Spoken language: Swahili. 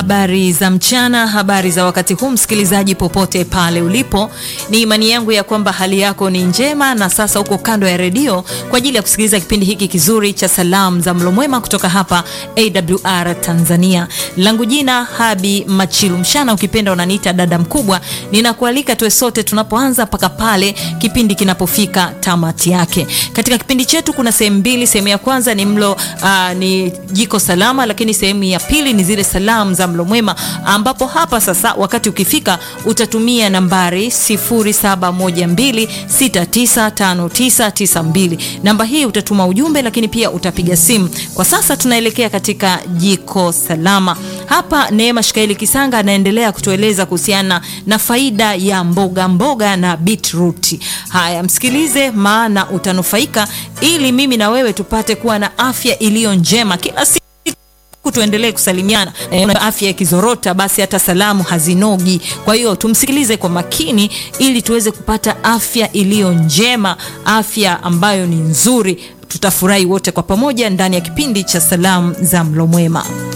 Habari za mchana, habari za wakati huu, msikilizaji popote pale ulipo, ni imani yangu ya kwamba hali yako ni njema, na sasa uko kando ya redio kwa ajili ya kusikiliza kipindi hiki kizuri cha salamu za mlo mwema kutoka hapa AWR Tanzania. Langu jina Habi Machilu Mshana, ukipenda unaniita dada mkubwa. Ninakualika tuwe sote tunapoanza mpaka pale kipindi kinapofika tamati yake. Katika kipindi chetu kuna sehemu mbili. Sehemu ya kwanza ni mlo uh, ni jiko salama, lakini sehemu ya pili ni zile salamu za mlo mwema, ambapo hapa sasa wakati ukifika utatumia nambari 0712695992. Namba hii utatuma ujumbe, lakini pia utapiga simu. Kwa sasa tunaelekea katika jiko salama. Hapa Neema Shikaili Kisanga anaendelea kutueleza kuhusiana na faida ya mboga mboga na beetroot. Haya, msikilize, maana utanufaika, ili mimi na wewe tupate kuwa na afya iliyo njema kila siku tuendelee kusalimiana. E, afya ikizorota basi hata salamu hazinogi. Kwa hiyo tumsikilize kwa makini ili tuweze kupata afya iliyo njema, afya ambayo ni nzuri. Tutafurahi wote kwa pamoja ndani ya kipindi cha salamu za mlo mwema.